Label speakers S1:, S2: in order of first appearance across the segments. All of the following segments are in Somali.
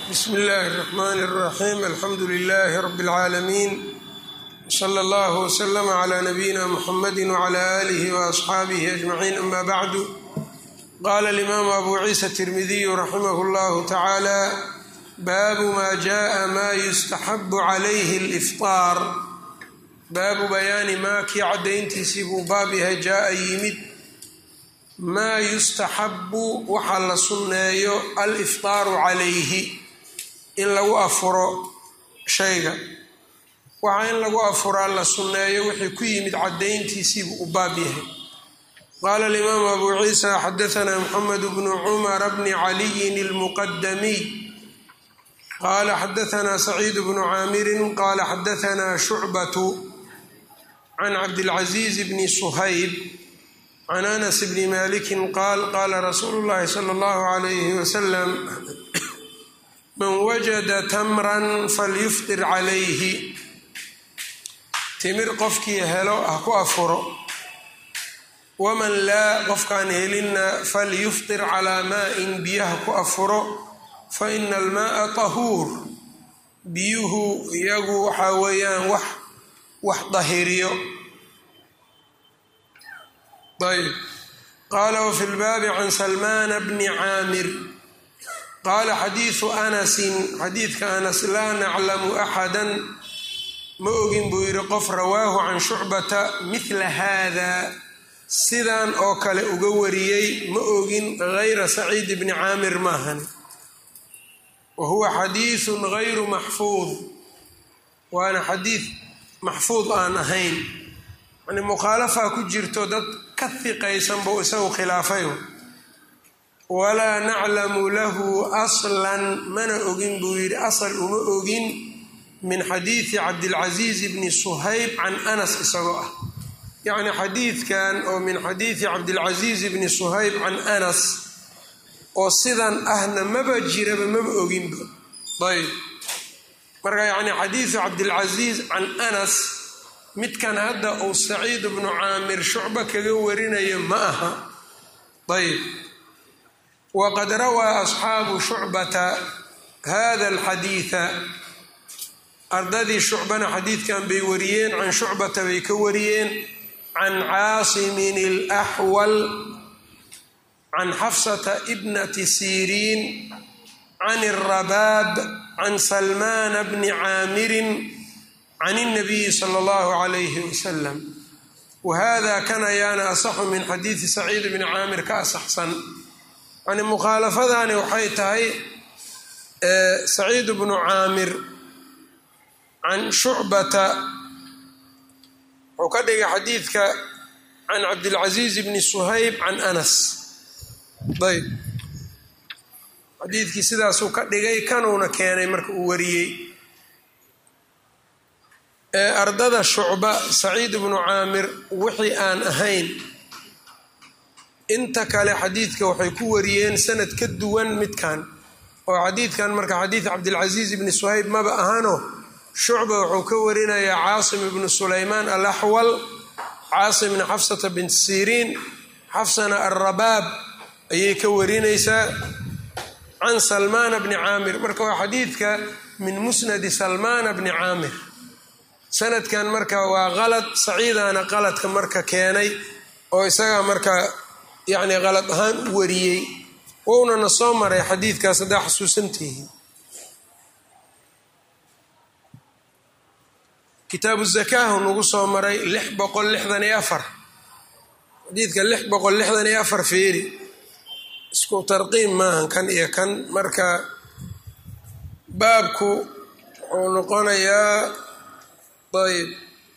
S1: bsm اllahi الرحmn الرaxيm alxamdu لlh rb العaalamiin wslى اllah wslm عlى nabiyina mxamadi wعlى آlih وaصxaabih أجmaciin ama bعdu qala اlimaamu abu ciisa التirmidiyu raximah اllah tacaalى baabu ma jaءa ma yustaxab عalayh اlإfطaar baabu bayaani maa kii caddayntiisii buu baab yahay jaa-a yimid maa yustaxabu waxaa la sunneeyo aliftaaru calayhi in lagu afuro shayga waxaa in lagu afuraa la sunneeyo wixii ku yimid caddayntiisiibuu u baab yahay qaala alimaamu abu ciisa xadaanaa moxamed bnu cumara bni caliyin ilmuqadamiy qaala xadaanaa saciid bnu caamirin qaala xadaanaa shucbatu can cabdilcaziiz bni suhayb can anas bni malikin qaal qaala rasuulu llahi sala allahu alayhi wasalam man wajada tamran falyuftir calayhi timir qofkii helo ha ku afuro waman laa qofkaan helinna falyuftir calaa maa-in biyaha ku afuro fa ina almaaa tahuur biyuhu iyagu waxaa weeyaan wax wax dahiriyo ayb qaala wafi lbaabi can salmaana bni caamir qaala xadiidu anasin xadiidka anas laa naclamu axadan ma ogin buu yidhi qof rawaahu can shucbata midla haada sidan oo kale uga wariyey ma ogin gayra saciid bni caamir maahan wa huwa xadiidun gayru maxfuud waana xadiid maxfuud aan ahayn yani mukhaalafaa ku jirto dad ka hiqaysan buu isagu khilaafay walaa naclamu lahu aslan mana ogin buu yidhi asal uma ogin min xadiidi cabdilcasiiz bni suhayb can anas isagoo ah yacni xadiidkan oo min xadiidi cabdilcasiiz bni suhayb can anas oo sidan ahna maba jiraba maba oginba ayb marka yacni xadiidu cabdilcasiiz can anas midkan hadda uu saciid bnu caamir shucbo kaga warinayo ma aha ayb waqad rawaa asxaabu shucbata hada alxadiida ardadii shucbana xadiidkan bay wariyeen can shucbata bay ka wariyeen can caasimin alaxwal can xafsata ibnati siriin can arabaab can salmaana bni caamirin can اnabiyi sala اllahu calayhi wasalam wahada kan ayaana asaxu min xadiidi saciid bni caamir ka asaxsan yani mukhaalafadani waxay tahay saciid bnu caamir can shucbata wuxuu ka dhigay xadiidka can cabdilcasiiz bni suhayb can anas ayb xadiidkii sidaasuu ka dhigay kanuuna keenay marka uu wariyey ardada shucba saciid bnu caamir wixii aan ahayn inta kale xadiidka waxay ku wariyeen sanad ka duwan midkan oo xadiidkan marka xadiid cabdilcasiiz ibni suhayb maba ahano shucba wuxuu ka warinayaa caasim ibnu sulaymaan alaxwal caasimna xafsata bint siriin xafsana alrabaab ayay ka warinaysaa can salmaana bni caamir marka waa xadiidka min musnadi salmaana bni caamir sanadkan marka waa qalad saciidaana qaladka marka keenay oo isagaa marka yacni qalad ahaan u wariyey wouna na soo maray xadiidkaas haddaa xasuusantihi kitaabu zakaahu nagu soo maray lix boqol lixdan iyo afar xadiidka lix boqol lixdan iyo afar feeri isku tarqiim maahan kan iyo kan marka baabku wuxuu noqonayaa ayb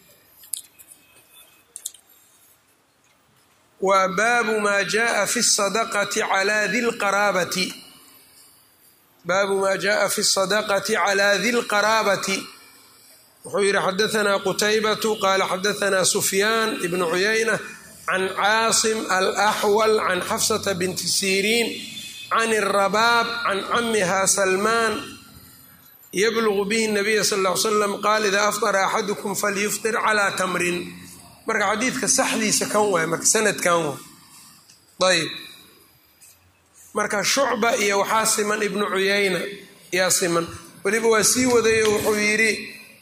S1: waa baabu maa jaaa fi sadaqati calaa di lqaraabati baabu maa jaaa fi sadaqati calaa di lqaraabati wuxuu yihi xadaanaa qutaybatu qaala xadaanaa sufyaan ibnu cuyayna can caasim alaxwal can xafsata binti siriin can arabaab can camiha salmaan yablugu bihi nabiya sal l slam qaal idaa afطara axadukum falyuftir calaa tamrin marka xadiidka saxdiisa kan waay marka sanadkan waay ayb marka shucba iyo waxaa siman ibnu cuyayna yaa siman weliba waa sii wadayo wuxuu yidhi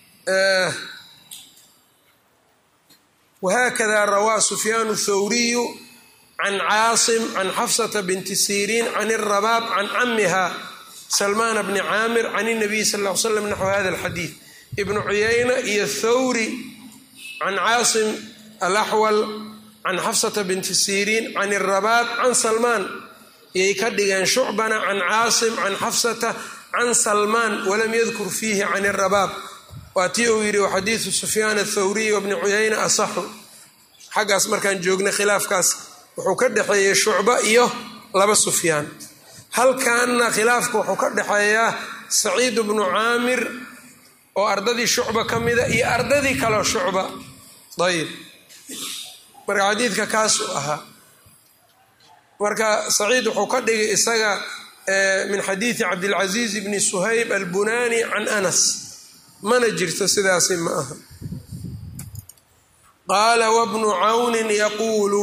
S1: whakada rawaa sufyaan thawriyu can caasim can xafsata binti siriin can rabaab can camiha salmaan bni caamir can nabiy sal l slam naxw hada alxadiid ibnu cuyayna iyo thawri can caasim alaxwal can xafsata binti siriin can rabaab can salmaan iyay ka dhigeen shucbana can caasim can xafsata can salmaan walam yadkur fiihi can rabaab waa tii uu yidhi xadiidu sufyaan athawriy wabni cuyayna asaxu xaggaas markaan joognay khilaafkaas wuxuu ka dhexeeyey shucba iyo laba sufyaan halkanna khilaafka wuxuu ka dhexeeyaa saciid bnu caamir oo ardadii shucba ka mida iyo ardadii kaleo shucba ayib marka xadiidka kaasuu ahaa marka saciid wuxuu ka dhigay isaga min xadiidi cabdilcaziiz bni suhayb albunani can anas mana jirto sidaasi ma aha qaala wabnu cawnin yaquulu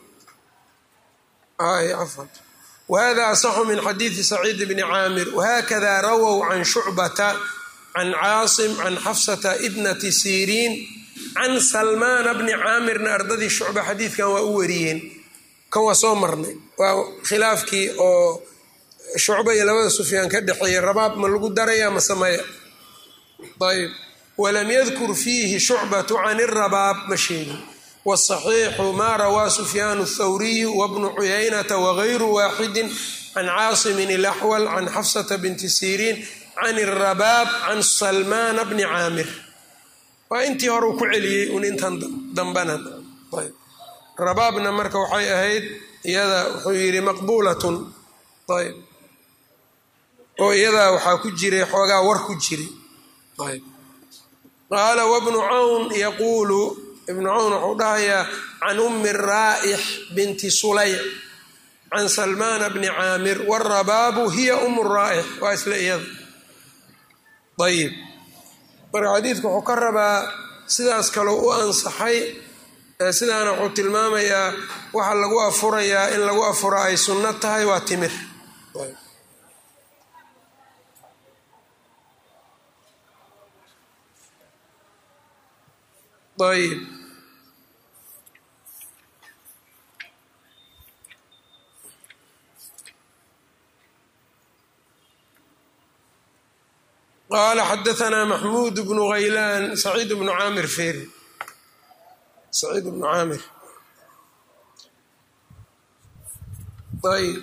S1: afan wahada asaxu min xadiidi saciid bni caamir wahakada rawow can shucbata can caasim can xafsata ibnati siriin can salmaana bni caamirna ardadii shucba xadiidkan waa u wariyeen kan waa soo marnay waa khilaafkii oo shucba iyo labada sufyaan ka dhexeeyey rabaab ma lagu daraya masamaya ayb walam yadkur fiihi shucbatu can irabaab ma sheegin wاsaxiixu maa rawaa sufyaan اthawriyu wabnu cuyaynata wagayru waaxidi can caasimin اlaxwal can xafsata binti siriin can irabaab can salmaana bni caamir waa intii hore ku celiyey un intan dambana ayb rabaabna marka waxay ahayd iyada wuxuu yidhi maqbuulatun ayb oo iyadaa waxaa ku jiray xoogaa war ku jiray qaala wabnu cawn yaquulu ibnu cawn wuxuu dhahayaa can ummi raa'ix binti sulayc can salmaana bni caamir warabaabu hiya umu raa'ix waa isla iyada ayib marka xadiidku wuxuu ka rabaa sidaas kaloo u ansaxay sidaana wuxuu tilmaamayaa waxa lagu afurayaa in lagu afuro ay sunno tahay waa timir ayb qaala xadaanaa maxmuud bnu haylaan saciid bnu caamir feri saciid bnu caamir ayb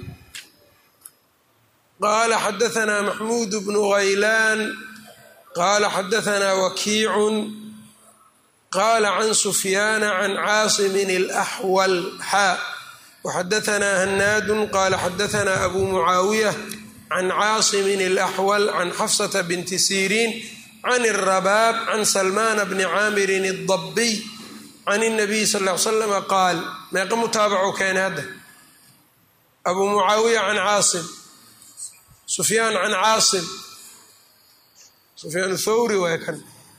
S1: qaala xadaanaa maxmuud bnu haylaan qaala xadaanaa wakiicun qala can sufyaana can caasimin alaxwal xaa waxadaanaa hanaadun qaala xadaanaa abu mucaawiya can caasimin alaxwal can xafsata binti siriin can irabaab can salmaana bni caamirin adabbiy can اnabiy sal l slama qaal meeqa mutaabaco keene hadda abu mucaawiya can caasim sufyaan can caasim sufyaan thawri waay kan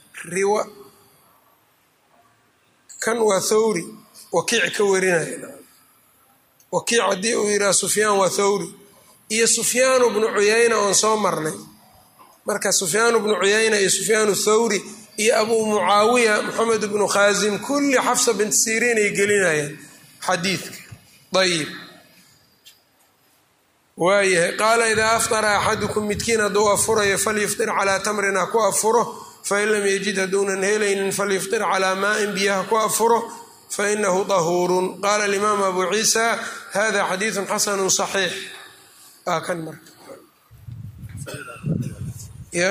S1: kan waa thawri wakiic ka warinaya wakiic haddii uu yidhaha sufyaan waa thawri iyo sufyaanu bnu cuyayna oon soo marnay marka sufyaanu bnu cuyayna iyo sufyaanu thawri iyo abuu mucaawiya moxamed bnu khaasim kulli xafsa bint siriin ay gelinayaan xadiidka ayib waayahay qaala idaa aftara axadukum midkiin hadduu afurayo falyuftir calaa tamrin ha ku afuro fain lam yajid hadduunan helaynin falyuftir calaa maain biyaha ku afuro fainahu dahuurun qaala alimaam abu ciisa hada xadiidu xasanu صaxiix waa kan marka ya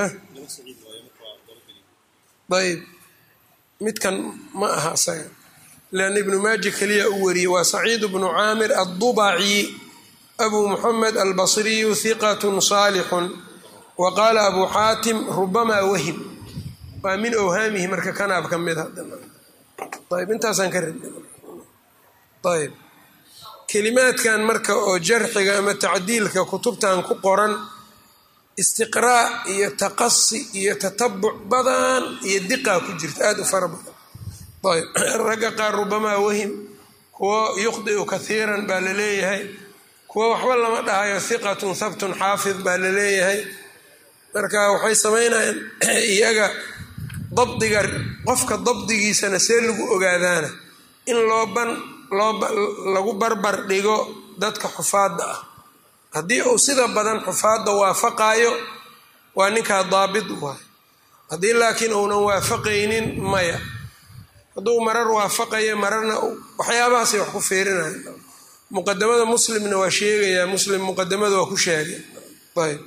S1: ayb midkan ma aha isaga leanna ibnu maaji keliya u wariyey waa saciid bnu caamir addubaci abu muxamed albasriyu hiqat saalixun wa qaala abu xaatim rubamaa wahim waa min owhaamihi marka kanaab ka mid ayb intaasaan ka rabna ayb kelimaadkan marka oo jarxiga ama tacdiilka kutubtan ku qoran istiqraa iyo taqasi iyo tatabuc badan iyo diqaa ku jirta aada u fara badan ayb ragga qaar rubamaa wahim kuwo yukhdiu kathiiran baa la leeyahay kuwo waxba lama dhahayo hiqatun habtun xaafid baa la leeyahay marka waxay samaynayaan iyaga dabdiga qofka dabdigiisana see lagu ogaadaana in loo ban loo lagu barbar dhigo dadka xufaadda ah haddii uu sida badan xufaadda waafaqaayo waa ninkaa daabit waay haddii laakiin uunan waafaqaynin maya hadduu marar waafaqayo mararna waxyaabahaasay wax ku fiirinaya muqadamada muslimna waa sheegayaa muslim muqadamada waa ku sheegay ayb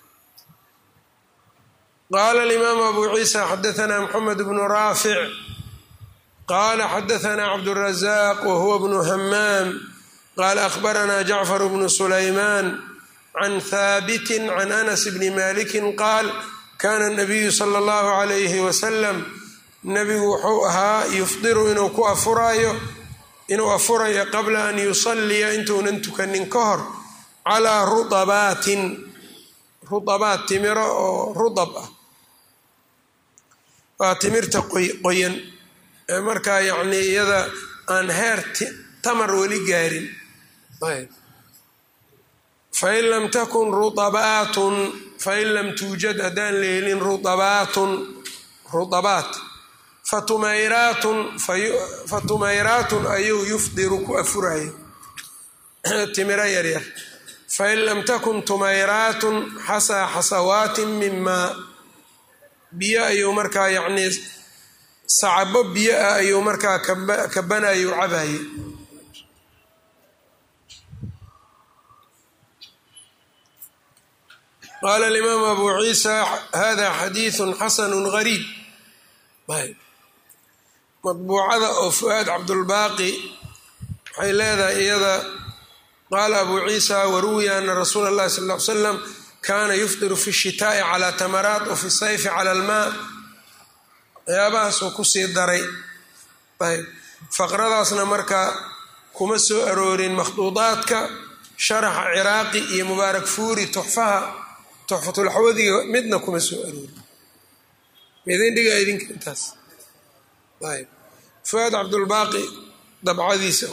S1: qaala alimaamu abu ciisa xadaanaa moxamed bnu raafic qaala xadaanaa cabdurazaq wahuwa bnu hamaam qaala akhbaranaa jacfar bnu sulaymaan can haabitin can anas bni malikin qaal kana nabiyu sala allahu calayhi wasalam nabigu wuxuu ahaa yufdiru inuu ku afuraayo inuu afurayo qabla an yusalliya intuunan tukanin ka hor calaa ruabaatin ruabaat timiro oo rudab ah waa timirta qoyan markaa yacnii iyada aan heer tamar weli gaarin fain lam takun ruabaatun fain lam tuujad haddaan leelin ruabaatun ruabaat fatumayraatun fatumayraatun ayuu yufdiru ku afurayo timiro yaryar fain lam takun tumayraatun xasaa xasawaatin min maa biyo ayuu markaa yacnii sacabo biyo ah ayuu markaa kabanayu cabaye qaala alimaamu abu ciisa hada xadiidu xasanu gariib madbuucada oo fu-aad cabdulbaaqi waxay leedahay iyada qaala abu ciisa waruwiya ana rasuula اllahi sal ly slam kana yufdiru fi shitaa'i calaa tamaraat wa fi sayfi cala almaa waxyaabahaasuu kusii daray ayb faqradaasna marka kuma soo aroorin makhduudaadka sharaxa ciraaqi iyo mubaarak fuuri tuxfaha tuxfatulxawadiga midna kuma soo aroorin midin dhiga idinka intaas ayb fuaad cabdulbaaqi dabcadiisa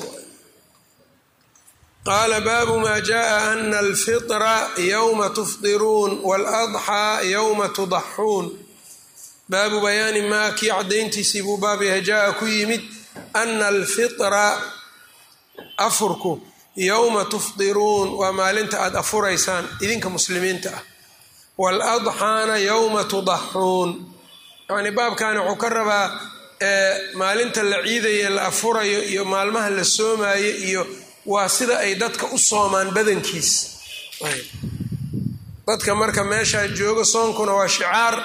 S1: qaala baabu maa jaءa ana alfitra yowma tufdiruun waaladxaa yowma tudaxuun baabu bayaani maa kii caddayntiisii buu baab yahay jaa ku yimid ana alfitra afurku yowma tufdiruun waa maalinta aada afuraysaan idinka muslimiinta ah waaladxaana yowma tudaxuun yacni baabkani wuxuu ka rabaa maalinta la ciidaye la afurayo iyo maalmaha la soomaayo iyo waa sida ay dadka u soomaan badankiis dadka marka meeshaa jooga soonkuna waa shicaar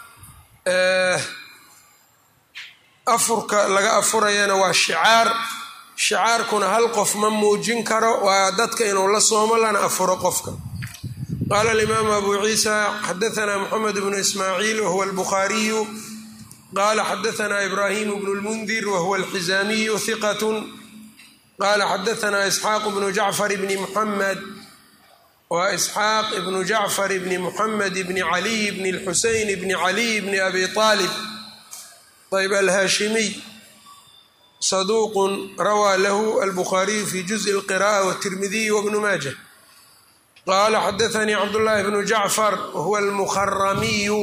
S1: afurka laga afurayana waa shicaar shicaarkuna hal qof ma muujin karo waa dadka inuu la soomo lana afuro qofka qaala alimaamu abu ciisa xadaanaa moxamed bnu ismaaciil wahuwa albukhaariyu qaala xadaanaa ibraahimu bnu lmundir wahuwa alxizaamiyu hiqatun qaala xadaanaa isxaaq bnu jacfar bni muxamed waa isxaaq ibnu jacfar bni muxamed bni caliy bni lxuseyn bni caliy bni abi aalib ayb alhaashimiy saduuqun rawaa lahu albukhaariyu fi juزءi اlqiraءة wالtirmidiy wbnu maaja qaala xadaanii cabdullaahi bnu jacfar wahuwa almuharamiyu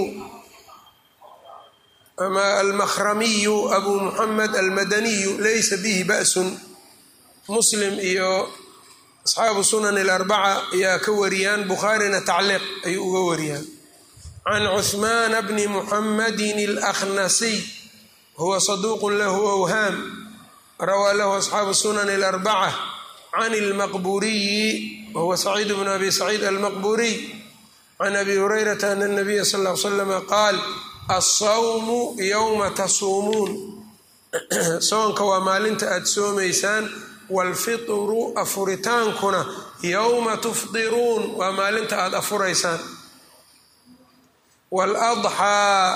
S1: ama almakhramiyu abu muxamed almadaniyu laysa bihi ba'sun muslim iyo asxaabu sunan اlarbaca ayaa ka wariyaan bukhaarina tacliiq ayuu uga wariyaan can cuhmaana bni muxamedin اlakhnasiy huwa saduuq lahu awhaam rawaa lahu asxaabu sunan اlarbaca can اlmaqburiyi wahuwa saciid bnu abi saciid almaqburiy can abi hurayrata ana اnabiya sal ly slama qaal alsawmu yowma tasuumuun soonka waa maalinta aada soomaysaan waalfitru afuritaankuna yowma tufdiruun waa maalinta aada afuraysaan waaladxaa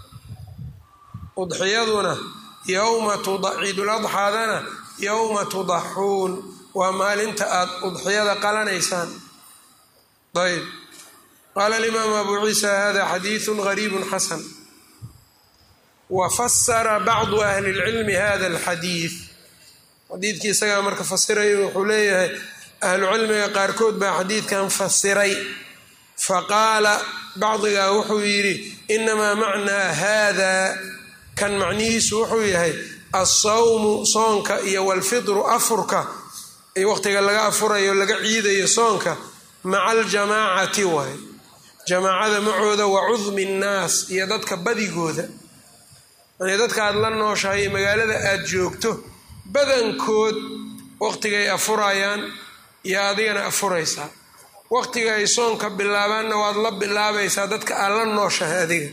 S1: udxiyaduna yowma ciiduladxaadana yowma tudaxuun waa maalinta aada udxiyada qalanaysaan ayb qaala alimaamu abu ciisa hada xadiidu gariibu xasan wa fasara bacdu ahli اlcilmi hada alxadiid xadiidkii isagaa marka fasirayo wuxuu leeyahay ahlu cilmiga qaarkood baa xadiidkan fasiray faqaala bacdigaa wuxuu yidhi inamaa macnaa haadaa kan macnihiisu wuxuu yahay alsawmu soonka iyo walfidru afurka iyo waqtiga laga afurayo laga ciidayo soonka maca aljamaacati waay jamaacada macooda wa cudmi nnaas iyo dadka badigooda yani dadka aad la nooshahay magaalada aad joogto badankood waqtigay afurayaan iyo adigana afuraysaa waqtiga ay soonka bilaabaanna waad la bilaabaysaa dadka aad la nooshahay adiga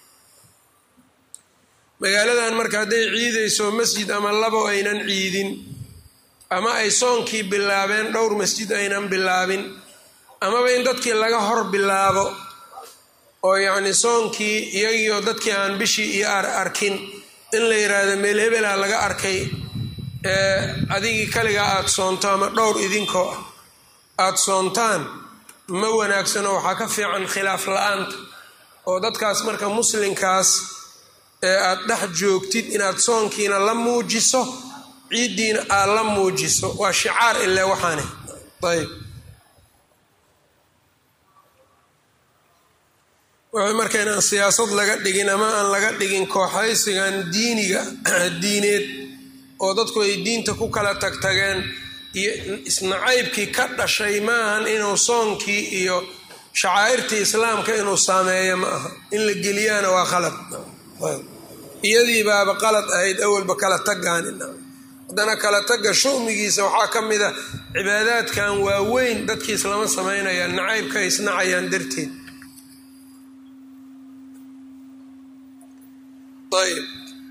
S1: magaaladan marka hadday ciidayso masjid ama labo aynan ciidin ama ay soonkii bilaabeen dhowr masjid aynan bilaabin amaba in dadkii laga hor bilaabo oo yacni soonkii iyagiioo dadkii aan bishii iyo arkin in la yidhaahdo meel hebela laga arkay ee adigii kaligaa aada soonto ama dhowr idinkoo ah aada soontaan ma wanaagsano waxaa ka fiican khilaaf la-aanta oo dadkaas marka muslinkaas ee aada dhex joogtid inaad soonkiina la muujiso ciiddiina aad la muujiso waa shicaar ile waxaane ayb wuxuu marka inaan siyaasad laga dhigin ama aan laga dhigin kooxaysigan diiniga diineed oo dadku ay diinta ku kala tagtageen iyo isnacaybkii ka dhashay maahan inuu soonkii iyo shacaa'irtii islaamka inuu saameeyo ma aha in la geliyaana waa qalad iyadii baaba qalad ahayd awalba kala tagaanina haddana kala tagga shumigiisa waxaa ka mid a cibaadaadkan waaweyn dadkii islama samaynayaan nacaybka ay isnacayaan darteed ayb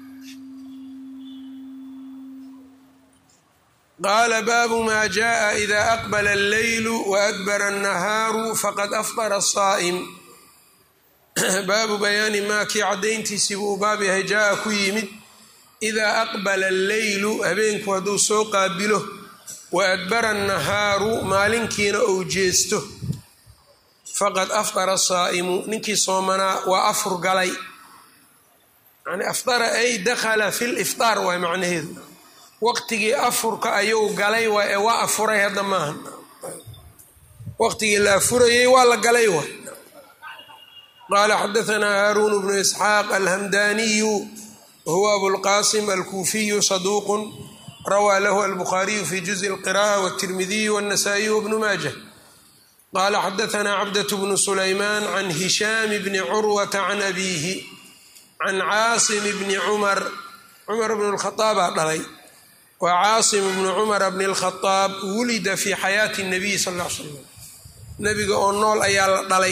S1: qaala baabu maa jaءa ida aqbala alleylu waadbara annahaaru faqad afطara asaa'im baabu bayaani maa kii caddayntiisii buu baab yahay jaa-a ku yimid idaa aqbala alleylu habeenku hadduu soo qaabilo wa adbara annahaaru maalinkiina ou jeesto faqad afطara asaa'imu ninkii soomanaa waa afur galay yani afdara ay dakhala fi liftaar waay macnaheedu waqtigii afurka ayuu galay waay ee waa afuray hadda maaha waqtigii la afurayey waa la galay waay qaala xadaanaa haaruun bnu isxaaq alhamdaniyu huwa abulqasim alkuufiyu saduuqun rawaa lahu albukhaariyu fi juزءi اlqiraءة wالtirmidiyu wالnasaئiyu wbnu maajah qala xadaanaa cabdaة bnu sulaymaan can hishaam bni curwata can abiihi can caasim bni cumar cumar bn اlkhaaabaa dhalay waa caasim bnu cumara bni اlkhaaab wulida fi xayaati الnabiy sal ا l slam nabiga oo nool ayaa la dhalay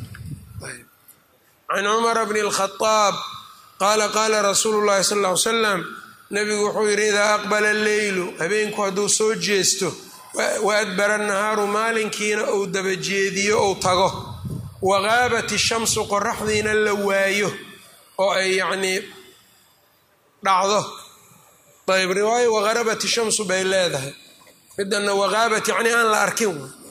S1: can cumara bni اlkhaaab qaala qaala rasuulu llahi sal ll ly slam nabigu wuxuu yidhi idaa aqbala alleylu habeenku hadduu soo jeesto wa adbara annahaaru maalinkiina uu dabajeediyo ou tago waqaabat ishamsu qoraxdiina la waayo oo ay yacnii dhacdo ayb riwaayo waqarabat ishamsu bay leedahay midana waqaabat yacnii aan la arkin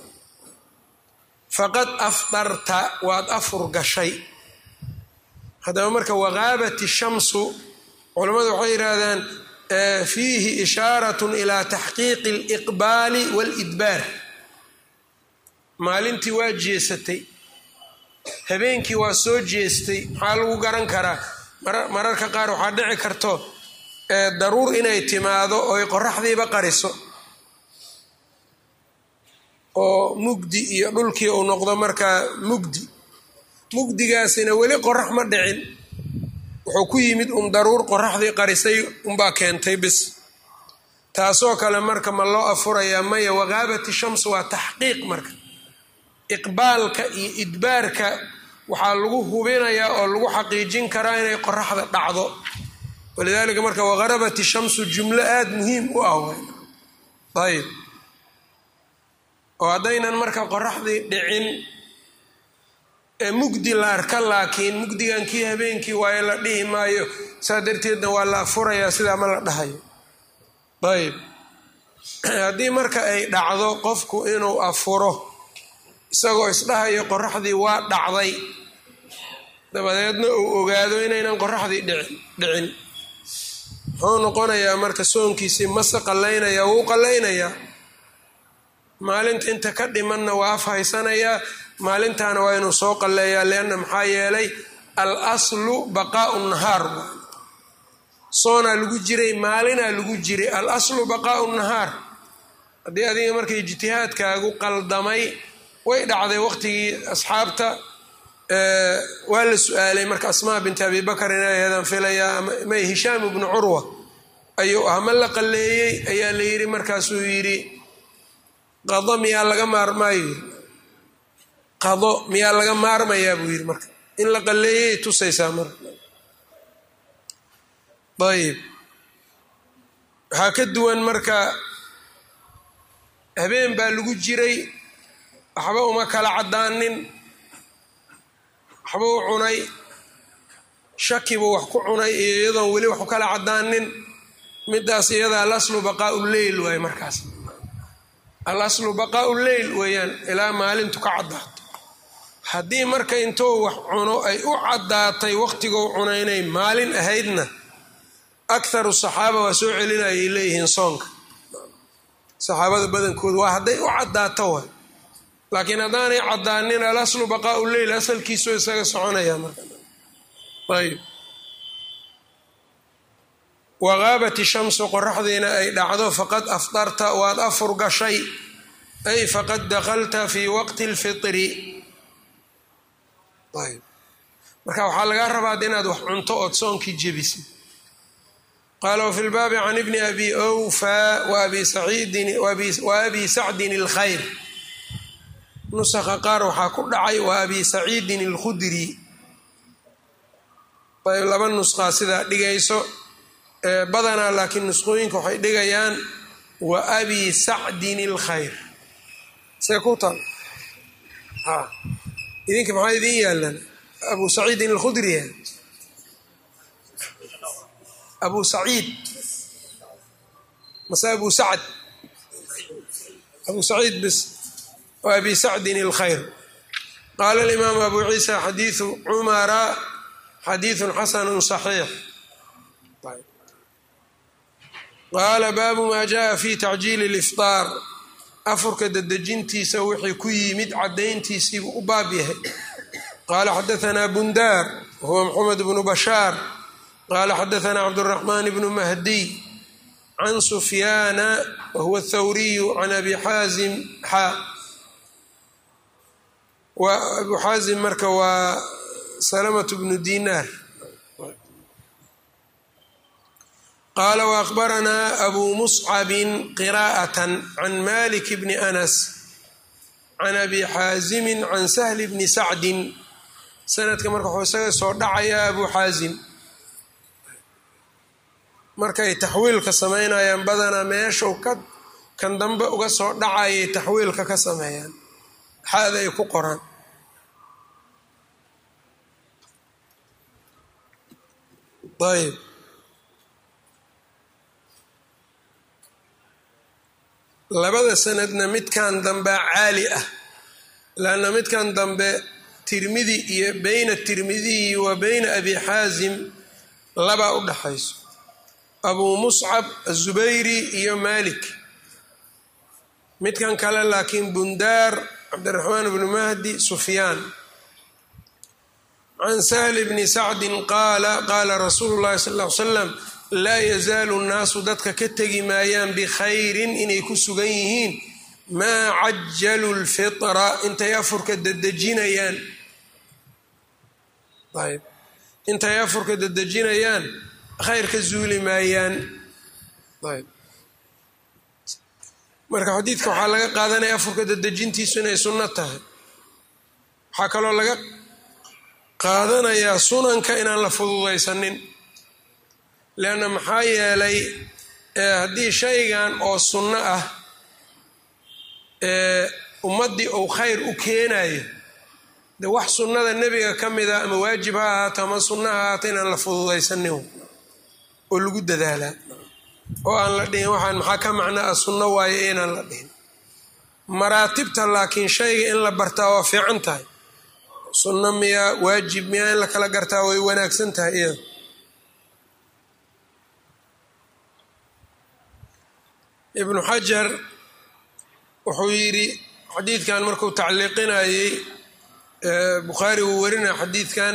S1: faqad afdarta waad afur gashay haddaba marka waqaabat ishamsu culamadu waxay yidhaahdaan fiihi ishaaratun ilaa taxqiiqi aliqbaali waalidbaar maalintii waa jeesatay habeenkii waa soo jeestay maxaa lagu garan karaa mararka qaar waxaa dhici karto daruur inay timaado oy qoraxdiiba qariso oo mugdi iyo dhulkii uu noqdo markaa mugdi mugdigaasina weli qorax ma dhicin wuxuu ku yimid un daruur qoraxdii qarisay unbaa keentay bis taasoo kale marka ma loo afurayaa maya waqaabati shams waa taxqiiq marka iqbaalka iyo idbaarka waxaa lagu hubinayaa oo lagu xaqiijin karaa inay qoraxda dhacdo walidaalika marka waqarabat shamsu jumlo aada muhiim u ah ayb oo haddaynan marka qoraxdii dhicin ee mugdi la arka laakiin mugdigan kii habeenkii waayo la dhihi maayo saa darteedna waa la afurayaa sidaa ma la dhahayo ayb haddii marka ay dhacdo qofku inuu afuro isagoo isdhahayo qoraxdii waa dhacday dabadeedna uu ogaado inaynan qoraxdii dhicin muxuu noqonayaa marka soonkiisii mase qalaynayaa wuu qalaynayaa maalinta inta ka dhimanna waa af haysanayaa maalintaana waa inuu soo qalleeyaa lianna maxaa yeelay al aslu baqaau nahaar soonaa lagu jiray maalinaa lagu jiray al aslu baqaau nahaar haddii adiga marka ijtihaadkaagu qaldamay way dhacday waqtigii asxaabta waa la su-aalay marka asmaa binti abi bakar inay aheedaan filayaa may hishaam ibnu curwa ayuu ah ma la qalleeyey ayaa la yidhi markaasuu yidhi qado miyaa laga maarmaayo qado miyaa laga maarmayaa buu yidhi marka in la qalleeyay tusaysaa marka ayib waxaa ka duwan marka habeen baa lagu jiray waxba uma kala caddaanin waxba u cunay shakibuu wax ku cunay iyo iyadoon weli wax u kala caddaanin midaas iyada alaslu baqaau leyl waaye markaas alaslu baqaau leyl weeyaan ilaa maalintu ka caddaato haddii marka intuu wax cuno ay u caddaatay waqtigou cuna inay maalin ahaydna akharu saxaaba waa soo celinayay leeyihiin soonka saxaabada badankooda waa hadday u caddaato waay laakiin haddaanay caddaanin alaslu baqaau leyl asalkiisoo isaga soconaya marka ayb waqaabat ishamsu qoraxdiina ay dhacdo faqad afdarta waad afur gashay ay faqad dakhalta fii waqti اlfitri ayb marka waxaa lagaa rabaa inaad wax cunto ood soonkii jebisid qaala wfi lbaabi can ibni abi wfa waabi sacdin اlkhayr nusaqa qaar waxaa ku dhacay wa abi saciidin اlkhudri ayb laba nusqaa sidaa dhigayso badanaa laakiin nusqooyinka waxay dhigayaan wa abi sacdin اlkhayr see ku tal idinka maxaa idin yaalan abu saciidin اlkhudri abu saciid mase abu sacd abu saciid bis wa abi sacdin اlkhayr qaala اlimaamu abu ciisa xadiiثu cumara xadiiثu xasanu صaxiix qaala baabu maa jaءa fi tacjiili اlifطaar afurka dedejintiisa wixii ku yimid caddayntiisiibuu u baab yahay qaala xadaثna bundaar wahuwa mxamed bnu bashaar qala xadaثna cabdالرaحman bn mahdiy can sufyaana wahuwa الthawriyu can abi xaazim xa abu xaazim marka waa salamaة bnu dinaar qaala waأkhbaranaa abu muscabi qira'aة can malik bni anas can abi xaazimi can sahli bni sacdi sanadka marka waxuu isaga soo dhacayaa abu xaazim markay taxwiilka samaynayaan badanaa meeshuu ka kan dambe uga soo dhacayay taxwiilka ka sameeyaan xaada ay ku qoraan ayb labada sanadna midkan dambea caali ah laanna midkan dambe tirmidi iyo beyna tirmidiyi wa beyna abi xaasim labaa u dhaxayso abuu muscab azubayri iyo malik midkan kale laakiin bundaar cabdiraxmaan bnu mahdi sufyaan can sahli bni sacdin qaala qaala rasuulu llahi sal ll ly slam laa yazaalu nnaasu dadka ka tegi maayaan bikhayrin inay ku sugan yihiin maa cajalu lfitra intay afurka dedejinayaan ayb intay afurka dedejinayaan khayr ka zuuli maayaan ayb marka xadiidka waxaa laga qaadanaya afurka dedejintiisu inay sunno tahay waxaa kaloo laga qaadanayaa sunanka inaan la fududaysanin leanna maxaa yeelay haddii shaygan oo sunno ah ummaddii uu khayr u keenayo de wax sunnada nebiga ka mida ama waajib ha ahaato ama sunno ha ahaato inaan la fududaysanin oo lagu dadaalaa oo aan la dhihin waxaan maxaa ka macnaa a sunno waayo inaan la dhihin maraatibta laakiin shayga in la bartaa waa fiican tahay sunno miyaa waajib miyaa in la kala gartaa way wanaagsan tahay iyada ibnu xajar wuxuu yidhi xadiidkan markuu tacliiqinayey bukhaari wuu warinaya xadiidkan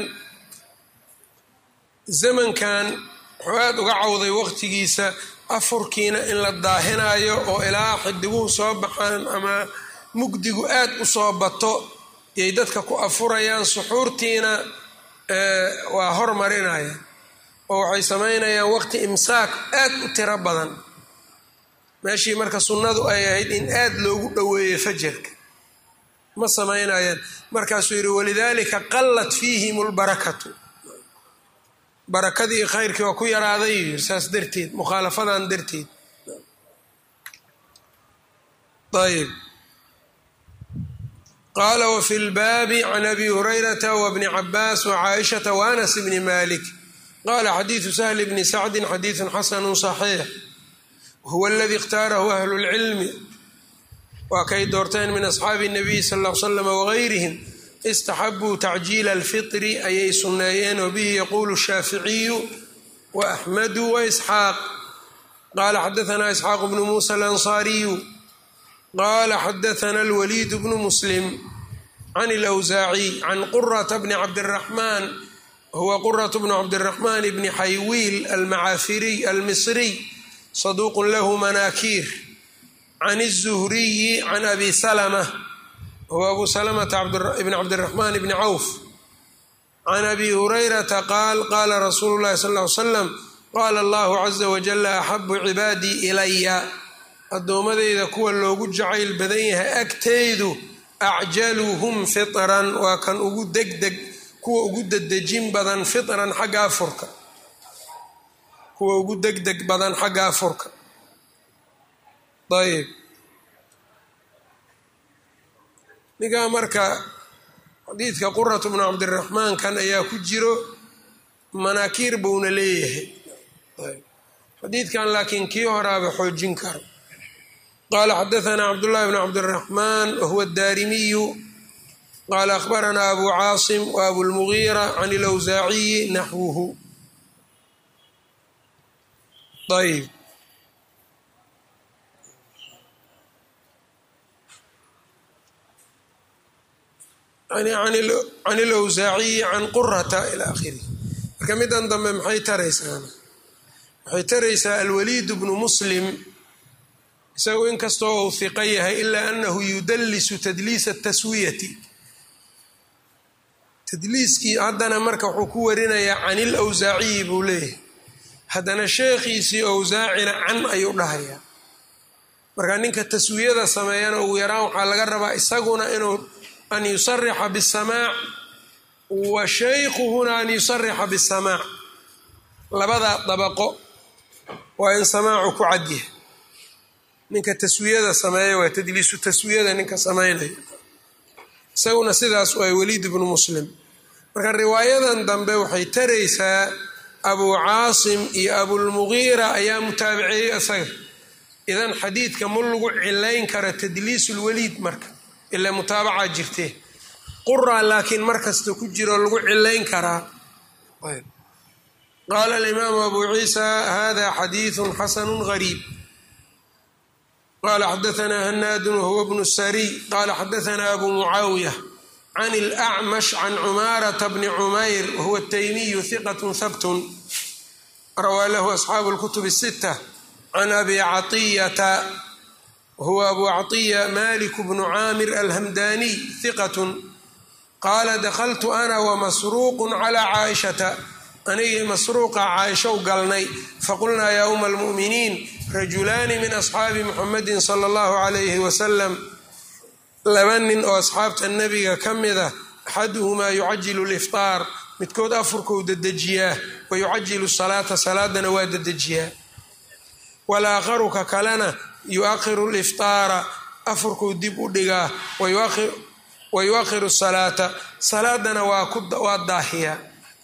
S1: zamankan wuxuu aada uga cawday waqtigiisa afurkiina in la daahinayo oo ilaa xidiguhu soo baxaan ama mugdigu aad u soo bato yay dadka ku afurayaan suxuurtiina waa hormarinayaan oo waxay samaynayaan waqti imsaak aad u tiro badan meeshii marka sunnadu ay ahayd in aad loogu dhoweeyo fajarka ma samaynayaan markaasuu yidhi walidaalika qallat fiihim lbarakatu barakadii khayrkii waa ku yaraaday yuu yidhi saas darteed mukhaalafadan darteed ayb qaala wfi lbaabi can abi hurayrata wbni cabaas wcaaishata waanas bni malik qala xadiidu sahli bni sacdin xadiidu xasanu صaxiix huwa aladi اkhtaarahu ahlu اlcilmi waa kay doorteen min asxaabi الnabiy sal ا l slam wagayrihim istaxabuu tacjiila alfitri ayay sunneeyeen wabihi yaquulu shaaficiyu waaxmadu waisxaaq qala xadaana isxaaq bnu muusa alansaariyu qala xadaana alwaliid bnu muslim can اlawsaaciy can qurata bni cabdiraxmaan huwa quraة bnu cabdiraxmaan bni xaywiil almacaafiriy almisriy saduuq lahu manaakiir can الzuhriyi can abi salma huwa abu salamata bn cabdiraxmaan bni cawf can abi hurayrata qaal qaala rasuulu llahi sal ly slam qaala allahu caza wajala axabu cibaadii ilaya addoommadeyda kuwa loogu jacayl badan yahay agteydu acjaluhum fitran waa kan ugu degdeg kuwa ugu dedejin badan fitran xagga afurka kuwa ugu degdeg badan xagga afurka ayb ninkaa marka xadiidka quratu bnu cabdiraxmaan kan ayaa ku jiro manaakiir buuna leeyahay xadiidkan laakiin kii horaaba xoojin karo qala xadaana cabdullahi bn cabdiraxmaan wahuwa daarimiyu qala akhbarana abu caasim wa abulmugiira can ilawsaaciyi naxwuhu ayb can ilawsaaciyi can qurata ila akhirih marka midan dambe maxay taraysaa waxay taraysaa alwaliid bnu muslim isagu inkastoo uu hiqo yahay ilaa anahu yudallisu tadliisa taswiyati tadliiskii haddana marka wuxuu ku warinayaa can ilawsaaciyi buu leeyahay haddana sheekhiisii awsaacina can ayuu dhahayaa marka ninka taswiyada sameeyana ugu yaraan waxaa laga rabaa isaguna inuu an yusarixa bisamaac wa shaykhuhuna an yusarixa bisamaac labadaa dabaqo waa in samaacu ku cadyahay ninka taswiyada sameeya waa tadliisu taswiyada ninka samaynaya isaguna sidaas waa waliid bnu muslim marka riwaayadan dambe waxay taraysaa abuu caasim iyo abulmugiira ayaa mutaabiceeyey isaga idan xadiidka ma lagu cilayn kara tadliisulwaliid marka ilaa mutaabacaa jirtee quraa laakiin markasta ku jiro lagu cilayn karaa qaala alimaamu abu ciisa hada xadiidu xasanu gariib qala xadaana hanaadun wahuwa bnu sariy qala xadaana abu mucaawiya can اlأcmash can cumaarata bni cumayr wahuwa taymiyu hiqat habtun rawaa lahu asxaabu اlkutub الsita can abi caطiyata wahuwa abu caطiya malik bnu caamir alhamdaniy hiqat qaala dakltu ana wamasruuq clى caaishata anigii masruuqa caaishow galnay faqulnaa yaa uma almu'miniin rajulaani min asxaabi muxamedin sala allahu calayhi wasalam laba nin oo asxaabta nebiga ka mida axaduhumaa yucajilu liftaar midkood afurkuu dedejiyaa wa yucajilu salaata salaadana waa dedejiyaa walaakharu ka kalena yu-akhiru liftaara afurkuu dib u dhigaa wa yu-akhiru salaata salaadana waa daahiyaa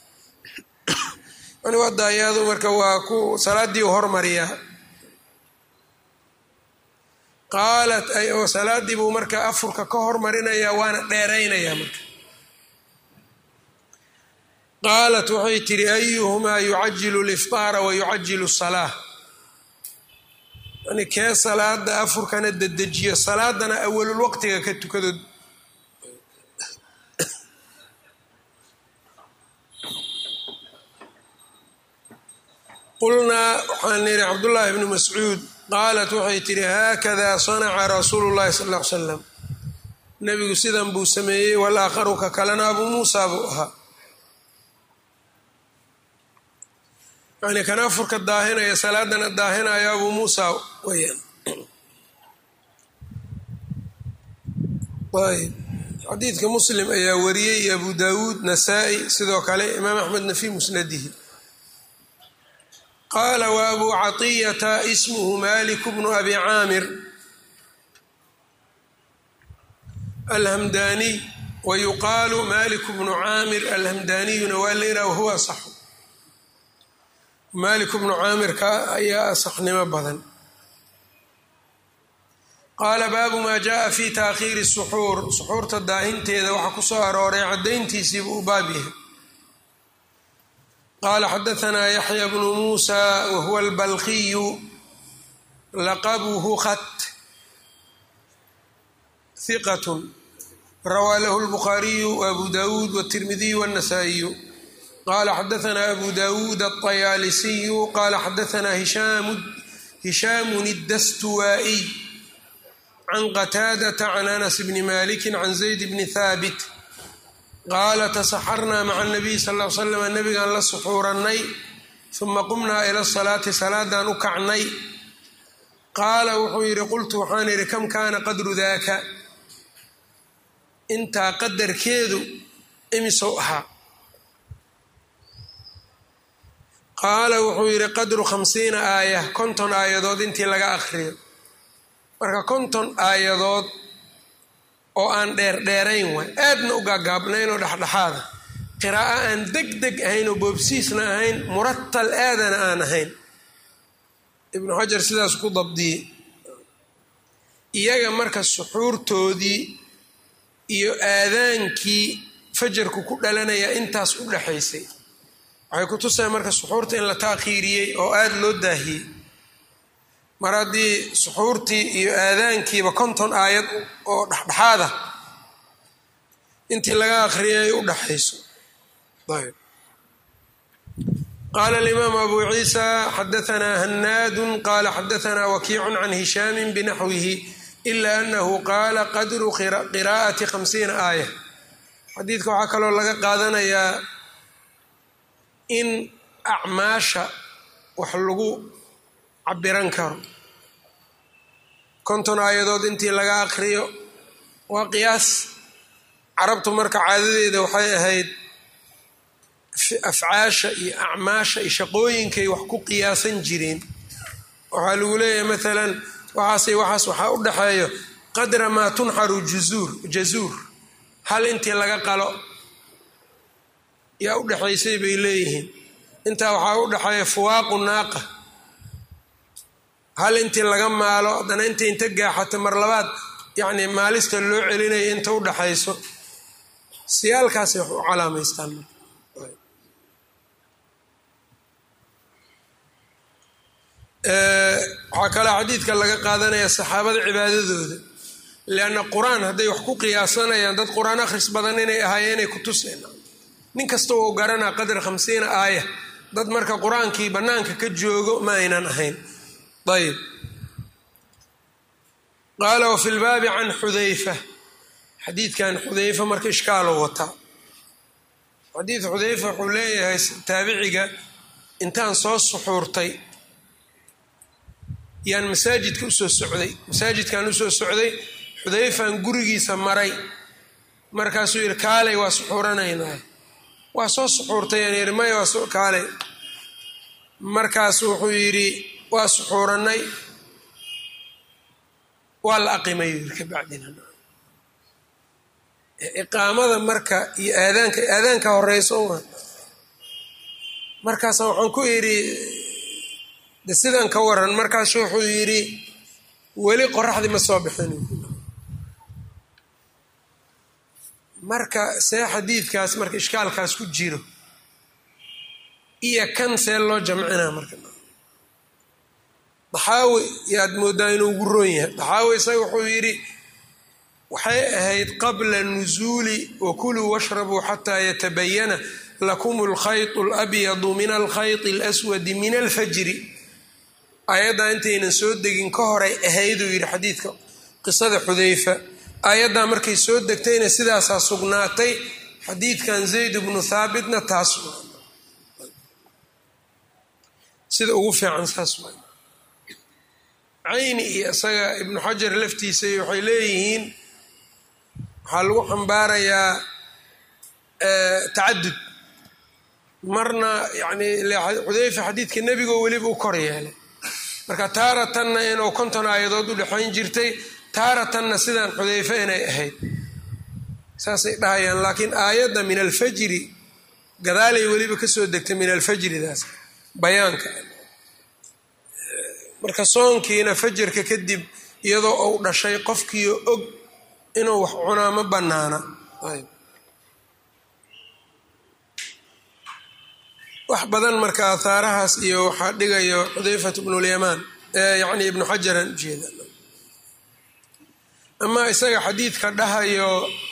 S1: waa daahiyaadu marka waa ku salaadii u hormariyaa qaalat salaadii buu marka afurka ka hormarinayaa waana dheeraynayaa marka qaalat waxay tidhi ayuhumaa yucajilu liftaara wa yucajilu salaa yani kee salaada afurkana dedejiyo salaadana awalul waqtiga ka tukado qulnaa waxaan nidhi cabdullaahi bni mascuud qaalat waxay tidhi haakada sanaca rasuulu llahi sal l ly slam nebigu sidan buu sameeyey walaakharu ka kalena abuu muusa buu ahaa yani kan afurka daahinaya salaadana daahinayo abuu muusa weyaan ayb xadiidka muslim ayaa wariyey iyo abu dawuud nasaa-i sidoo kale imaam axmedna fi musnadihi qaala wa abu caطiyata ismuhu malik bnu abi caamir alhamdaniy wa yuqaalu malik bnu caamir alhamdaniyuna waa layidhah wahuwa asaxu malik bnu caamirka ayaa asaxnimo badan qaala baabu maa jaءa fi taakhiiri suxuur suxuurta daahinteeda waxaa ku soo arooray caddayntiisiibu u baab yahay qaala xadaanaa yaxya bnu muusa wahuwa albalkiyu laqabuhu khat hiqat rawaa lahu lbukhaariyu wabu dawuud wاtirmidiyu wاnasaa'iyu qala xadaanaa abu dawuud aلطayaalisiyu qala xadaanaa hishaamun اdastuwaa'iy can qataadata can anas bni maliki can zayd bni haabit qaala tasaxarnaa maca nabiy sal l slam nabigaan la suxuurannay uma qumnaa ila salaati salaadaan u kacnay qaala wuxuu yidhi qultu waxaan idhi kam kaana qadru daaka intaa qadarkeedu imisow ahaa qaala wuxuu yidhi qadru khamsiina aaya konton aayadood intii laga akhriyo marka konton aayadood oo aan dheerdheerayn waay aadna u gaagaabnayn oo dhexdhexaada qiraa'o aan deg deg ahayn oo boobsiisna ahayn muratal aadana aan ahayn ibnu xajar sidaas ku dabdiyey iyaga marka suxuurtoodii iyo aadaankii fajarku ku dhalanaya intaas u dhexaysay waxay ku tusaya marka suxuurta in la taakhiiriyey oo aada loo daahiyey mar haddii suxuurtii iyo aadaankiiba konton aayad oo dhexdhexaada intii laga akhriyay u dhexayso ayb qaala alimaamu abu ciisa xadaanaa hanaadun qaala xadaanaa wakiicun can hishaamin binaxwihi ila anahu qaala qadru qiraa'ati khamsiina aaya xadiidka waxaa kaloo laga qaadanayaa in acmaasha wax lagu cabiran karo konton aayadood intii laga aqriyo waa qiyaas carabtu marka caadadeeda waxay ahayd afcaasha iyo acmaasha iyo shaqooyinkay wax ku qiyaasan jireen waxaa lagu leeyahay maalan waxaasay waxaas waxaa u dhexeeyo qadra maa tunxaru juzuur jazuur hal intii laga qalo yaa u dhexaysay bay leeyihiin intaa waxaa u dhexeeya fuwaaqu naaqa hal intii laga maalo haddana inta inta gaaxato mar labaad yacni maalista loo celinaya inta u dhaxayso siyaalkaasay wax u calaamaystaan waxaa kaloo xadiidka laga qaadanaya saxaabada cibaadadooda leanna qur-aan hadday wax ku qiyaasanayaan dad qur-aan akhris badan inay ahaayeenay ku tuseen nin kasta oo garanaa qadar khamsiina aaya dad marka qur-aankii bannaanka ka joogo ma aynan ahayn ayb qaala wafi lbaabi can xudayfa xadiidkan xudayfa marka ishkaaloo wataa xadiid xudayfa wuxuu leeyahay taabiciga intaan soo suxuurtay yaan masaajidka usoo socday masaajidkan usoo socday xudayfaan gurigiisa maray markaasuu yidhi kaalay waa suxuuranaynaa waa soo suxuurtay aan yidhi maya waa kaalay markaas wuxuu yidhi waa suxuurannay waa la aqimay yidhi kabacdina iqaamada marka iyo aadaanka aadaanka horeyso uma markaasa waxaan ku idhi de sidan ka waran markaasu wuxuu yidhi weli qoraxdii ma soo bixin marka see xadiidkaas marka ishkaalkaas ku jiro iyo kan see loo jamcinaa marka daxaawi yaad moodaa inuu ugu roon yahay daxaawi isaga wuxuu yidhi waxay ahayd qabla nusuuli wakuluu washrabuu xataa yatabayana lakum alkhayط اlabyadu min alkhayط اlأswadi min alfajri aayaddaa intaynan soo degin ka horay ahayduu yidhi xadiidka qisada xudayfa aayaddaa markay soo degtayna sidaasaa sugnaatay xadiidkan zayd bnu haabitna taas sida ugu fiican saas waay cayni iyo isaga ibnu xajar laftiisa waxay leeyihiin waxaa lagu xambaarayaa tacadud marna yani xudayfa xadiidka nebigoo weliba u kor yeelay marka taaratanna inuu konton aayadood u dhexayn jirtay taaratanna sidaan xudayfe inay ahayd saasay dhahayaan laakiin aayadda min alfajri gadaalay weliba kasoo degtay min alfajridaas bayaanka marka soonkiina fajarka kadib iyadoo uu dhashay qofkiio og inuu wax cunaa ma banaana wax badan marka aahaarahaas iyo waxaa dhigayo xudayfat bnulyamaan yani ibnu xajaran ujeeda ama isaga xadiidka dhahayo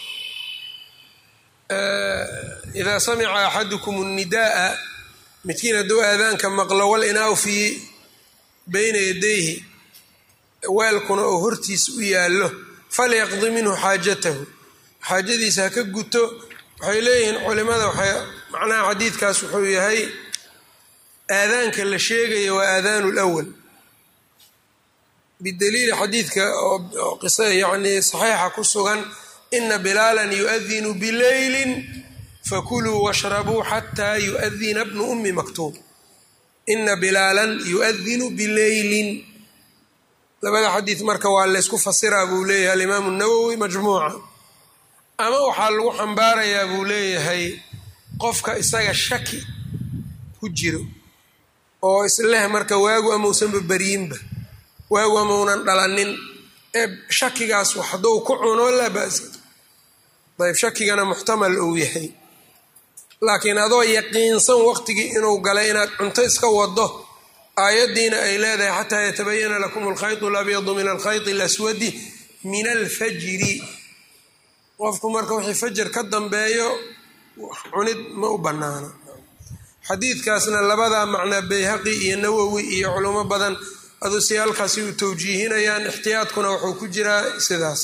S1: idaa samica axadukum الnidaءa midkiin hadduu aadaanka maqlo wal inaaw fii bayna yadayhi weelkuna oo hortiisa u yaallo falyaqdi minhu xaajatahu xaajadiisa ha ka guto waxay leeyihiin culimada waxay macnaha xadiidkaas wuxuu yahay aadaanka la sheegaya waa aadaanu lwal bidaliili xadiidka oo qisa yacni saxiixa ku sugan ina bilaalan yuadinu bileylin fakuluu washrabuu xataa yuadina bnu ummi maktuub ina bilaalan yuadinu bileylin labada xadiid marka waa laysku fasiraa buu leeyahay alimaamu nawowi majmuuca ama waxaa lagu xambaarayaa buu leeyahay qofka isaga shaki ku jiro oo isleh marka waagu amausanba baryinba waagu amaunan dhalanin ee shakigaas hadduu ku cuno laa ba'sa ayb shakigana muxtamal uu yahay laakiin adoo yaqiinsan waqtigii inuu galay inaad cunto iska wado aayaddiina ay leedahay xataa yatabayana lakum alkhayط اlabyadu min alkhayط اlaswadi min alfajri qofku marka wixii fajar ka dambeeyo cunid ma u bannaana xadiidkaasna labadaa macnaa bayhaqi iyo nawowi iyo culimo badan aduu si halkaasi u tawjiihinayaan ixtiyaadkuna wuxuu ku jiraa sidaas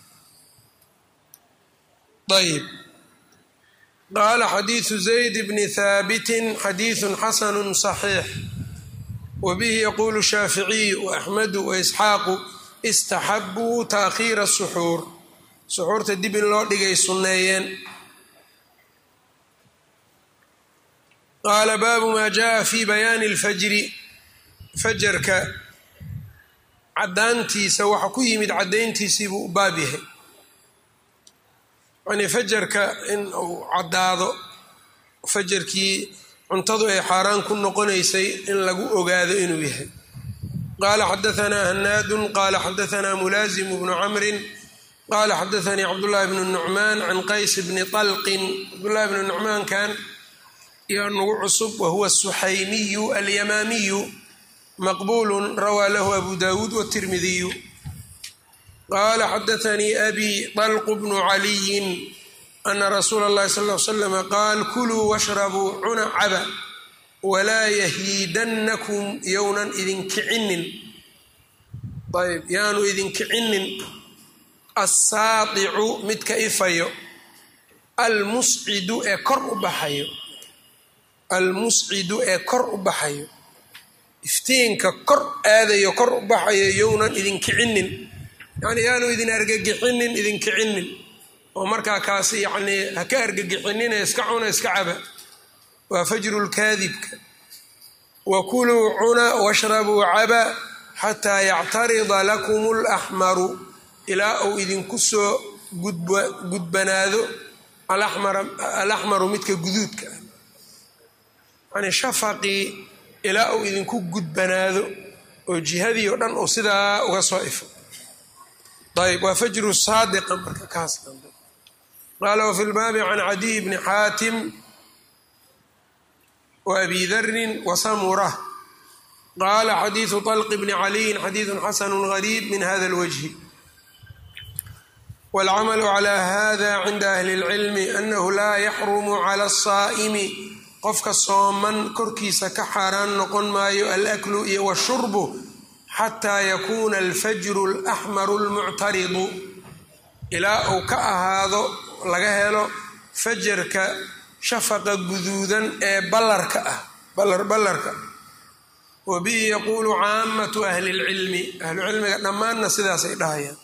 S1: ayb qaala xadiidu zayd bni haabitin xadiidu xasanu صaxiix wbihi yaqulu shaaficiyu waaxmedu waisxaaqu istaxabuu taakhiira suxuur suxuurta dib in loo dhigay sunneeyeen qaala baabu maa jaءa fi bayaani اlfajri fajarka caddaantiisa waxa ku yimid caddayntiisii buu u baab yahay yani fajarka in uu caddaado fajarkii cuntadu ay xaaraan ku noqonaysay in lagu ogaado inuu yahay qaala xadaanaa hanaadun qaala xadaanaa mulaazimu bnu camrin qaala xadaanii cabdullaahi bnu nucmaan can qays bni طalqin cabdullahi bnu nucmaankan iyo nugu cusub wahuwa suxaymiyu alyamaamiyu maqbulu rawaa lahu abu dawuud wtirmidiyu qaala xadaanii abi طalqu bnu caliyin ana rasuula اllahi sal l slama qaal kuluu washrabuu cuna caba walaa yahiidannakum yownan idinkicinin ayb yaanu idinkicinin assaadicu midka ifayo almuscidu ee kor u baxayo almuscidu ee kor u baxayo iftiinka kor aadayo kor u baxayo yownan idinkicinin yani yaanu idin argagixinin idinkicinin oo markaa kaasi yacnii ha ka argagixinine iska cuna iska caba waa fajru lkaadibka wa kuluu cuna washrabuu caba xataa yactarida lakum alaxmaru ilaa uu idinku soo gudbanaado alaxmaru midka guduudka ah yani shafaqii ilaa uu idinku gudbanaado oo jihadii oo dhan uu sidaa uga soo ifo ayb waa fajru saadiqa marka kaas dambe qaala wfi lbaabi can cadiy bni xaatim waabi darin wasamura qaala xadiidu طalq bni caliyin xadiidu xasanu gariib min hada اlwajhi wاlcamalu calى hada cinda ahli اlcilmi anahu laa yaxrumu cala الsaa'imi qofka sooman korkiisa ka xaaraan noqon maayo alaklu iyo washurbu xataa yakuuna alfajru اlaxmaru اlmuctaridu ilaa uu ka ahaado laga helo fajarka shafaqa guduudan ee ballarka ah ballarka wa bihi yaquulu caamatu ahli اlcilmi ahlu cilmiga dhammaanna sidaasay dhahayaan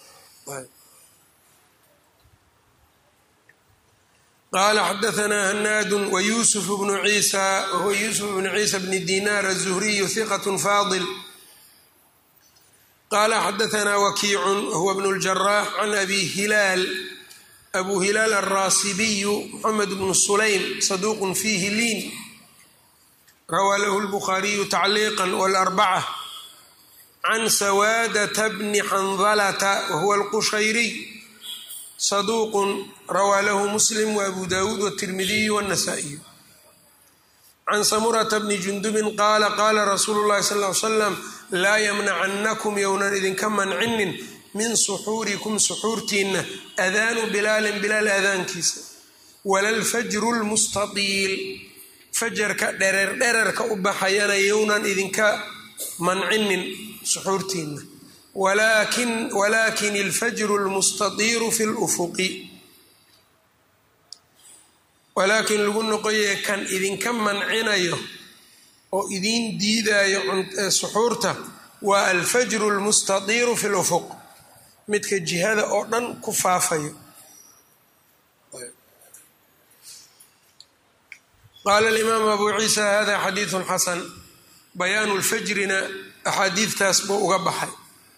S1: qala xadaanaa hanaadu wayusuf bnu ciisa wahuwa yuusuf bnu ciisa bni dinar aلzuhriyu hiqat faadil qala xadaanaa wakiicun wahuwa bnu اljarax can abi hilaal abu hilaal alraasibiyu moxamed bnu sulaym saduuq fiihi liin rawaa lahu lbukhaariyu tacliiqa wاlarbaca can sawaadata bni xandalata wahuwa alqushayriy saduuq rawaa lahu muslim waabu dawuud wاtirmidiyu wاnasaa'iyu can samurata bni jundubin qaala qaala rasuulu llahi sal ly slam laa yamnacannakum yownan idinka mancinin min suxuurikum suxuurtiinna adaanu bilaalin bilaal aadaankiisa wala lfajru lmustatiil fajarka dhereer dhererka u baxayana yownan idinka mancinin suxuurtiinna walakin ilfajru lmustadiiru fi lufuqi walaakin lagu noqoye kan idinka mancinayo oo idiin diidayo suxuurta waa alfajru lmustadiiru fi lufuq midka jihada oo dhan ku faafayo qaala alimaam abu ciisa hada xadiidu xasan bayaanu lfajrina axaadiidtaas buu uga baxay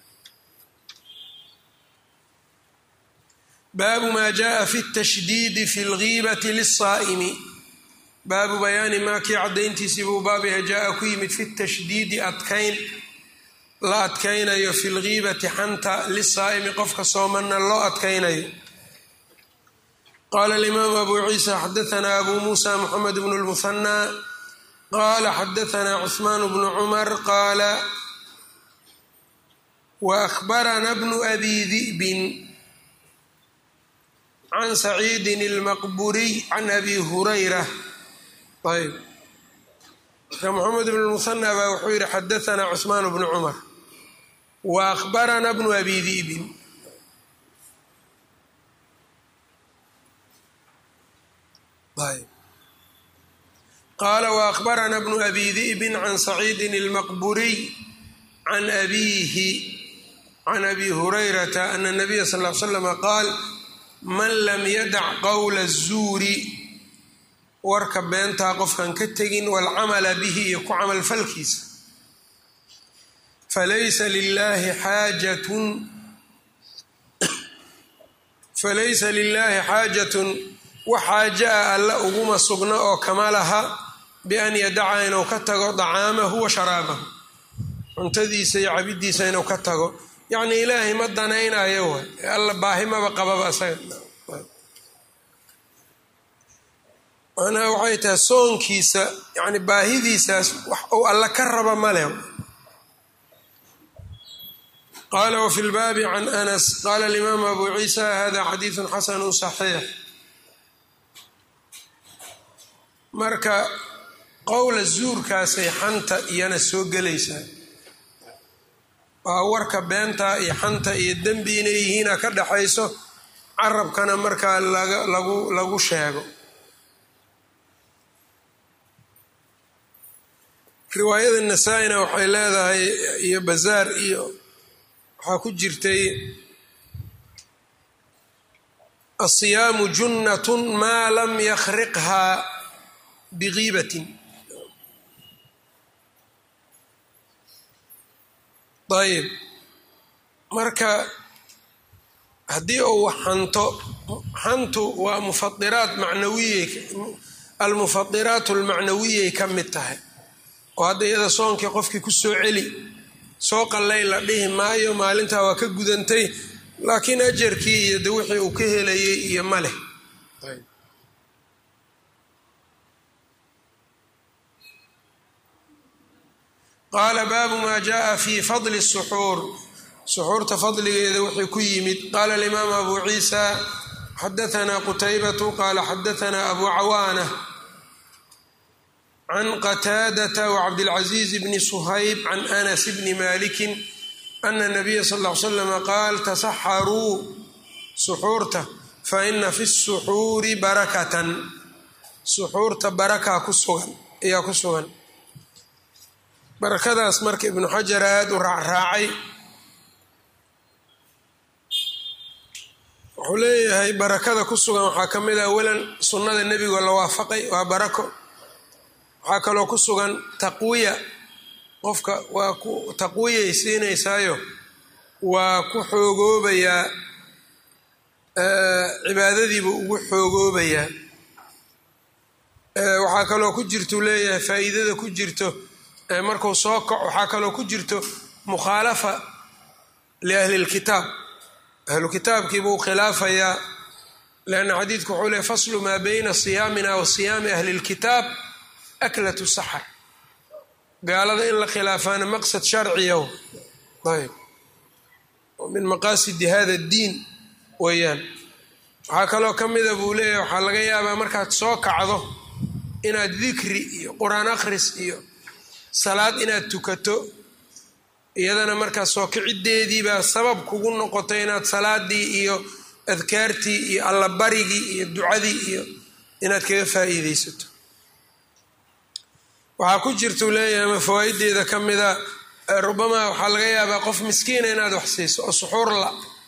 S1: baabu ma jaءa fi الtashdiidi fi اlgiibati liلsaa'imi baabu bayaani maa kii caddayntiisii buu baabiha jaa ku yimid fi tashdiidi adkayn la adkaynayo fi lgiibati xanta lisaa'imi qofka soomanna loo adkaynayo qaala alimaamu abu ciisa xadaanaa abu muusa moxamed bnu lmuhanaa qaala xadaanaa cuثmaan bnu cumar qaala waأkhbarana bnu abi di'bin can saciidin اlmaqburiy can abi hurayra ayb marka moxamed bn lmuhanaa baa wuxuu yihi xadaanaa cuثmaan bnu cumar wa akhbarana bnu abi di'bin qaala waأkhbarana bnu abi di'bin can saciidin اlmaqburiy can abiihi can abi hurayrata ana الnabiya sal ll slama qaal man lam yadac qowla الzuuri warka beentaa qofkan ka tegin waalcamala bihi iyo ku camalfalkiisa falaysa lilaahi xaajatun falaysa lilaahi xaajatun wax xaaja a alla uguma sugno oo kama laha bian yadaca inuu ka tago dacaamahu wa sharaabahu cuntadiisa iyo cabidiisa inuu ka tago yacnii ilaahay ma danaynayo way alla baahimaba qababa isaga macnaha waxay tahay soonkiisa yani baahidiisaas wax uu alla ka raba ma leh qaala wafi lbaabi can anas qaala alimaamu abu ciisa hada xadiidu xasanu صaxiix marka qowla zuurkaasay xanta iyana soo gelaysaa waa warka beenta iyo xanta iyo dembi inay yihiina ka dhaxayso carabkana markaa lagu lagu sheego riwaayada nasaa-ina waxay leedahay iyo bazaar iyo waxaa ku jirtay asiyaamu junnatun maa lam yakhriqhaa bigiibatin ayb marka haddii uu xanto xantu waa mufadiraat macnawiyey almufadiraat almacnawiyay ka mid tahay oo hadda iyada soonkii qofkii ku soo celi soo qallay la dhihi maayo maalintaa waa ka gudantay laakiin ajarkii iyo de wixii uu ka helayay iyo ma leh qaala baabu maa jaءa fi fadli الsuxuur suxuurta fadligeeda wuxuu ku yimid qaala alimaam abu ciisa xadaanaa qutaybatu qaala xadaanaa abu cawaana can qataadata wacabdilcaziiz bni suhayb can anas bni malikin ana nabiya sal ll ly slama qaal tasaxaruu suxuurta fa ina fi suxuuri barakatan suxuurta barakaa ku sugan ayaa ku sugan barakadaas marka ibnu xajar aada u raacraacay wuxuu leeyahay barakada ku sugan waxaa ka mid ah awalan sunnada nebigo la waafaqay waa barako waxaa kaloo ku sugan taqwiya qofka waa ku taqwiyay siinaysaayo waa ku xoogoobayaa cibaadadiibuu ugu xoogoobayaa waxaa kaloo ku jirtuu leeyahay faa'iidada ku jirto markuu soo kaco waxaa kaloo ku jirto mukhaalafa liahli lkitaab ahlu kitaabkiibuu khilaafayaa leanna xadiidku wuxuu leey faslu maa bayna siyaamina wa siyaami ahli lkitaab aklatu saxar gaalada in la khilaafaana maqsad sharciya ayb min maqaasidi hada diin weeyaan waxaa kaloo ka mida buu leeyahay waxaa laga yaabaa markaad soo kacdo inaad dikri iyo qur-aan akhris iyo salaad inaad tukato iyadana markaa soo kiciddeediibaa sabab kugu noqotay inaad salaadii iyo adkaartii iyo allabarigii iyo ducadii iyo inaad kaga faa'iideysato waxaa ku jirtuu leeyahay ama fawaa'ideeda ka mida rubamaa waxaa laga yaabaa qof miskiina inaad wax siiso oo suxuur la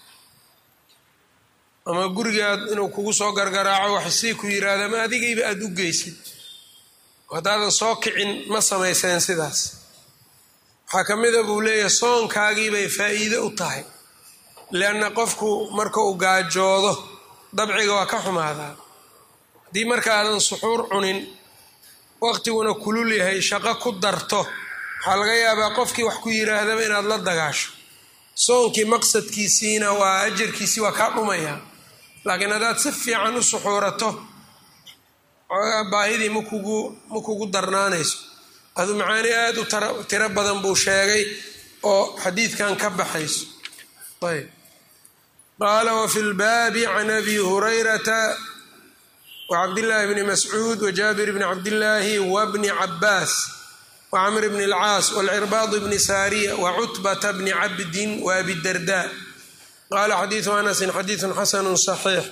S1: ama gurigaad inuu kugu soo gargaraaco waxsii ku yiraahda ama adigayba aada u geysid haddaadan soo kicin ma samayseen sidaas waxaa ka mida buu leeyahay soonkaagiibay faa'iide u tahay lianna qofku marka uu gaajoodo dabciga waa ka xumaadaa haddii marka aadan suxuur cunin waqtiguna kulul yahay shaqo ku darto waxaa laga yaabaa qofkii wax ku yiraahdaba inaad la dagaasho soonkii maqsadkiisiina waa ajarkiisii waa kaa dhumayaa laakiin haddaad si fiican u suxuurato xoogaa baahidii makugu ma kugu darnaanayso adu macaani aada u tiro badan buu sheegay oo xadiidkan ka baxayso ayb qaala wafi lbaabi can abi hurayrata wacabdillaahi bni mascuud wajaabir bni cabdillaahi wabni cabaas wacamr bni alcaas walcirbaad bni saariya wacutbata bni cabdin waabidarda qaala xadiidu anasin xadiidun xasanu صaxiix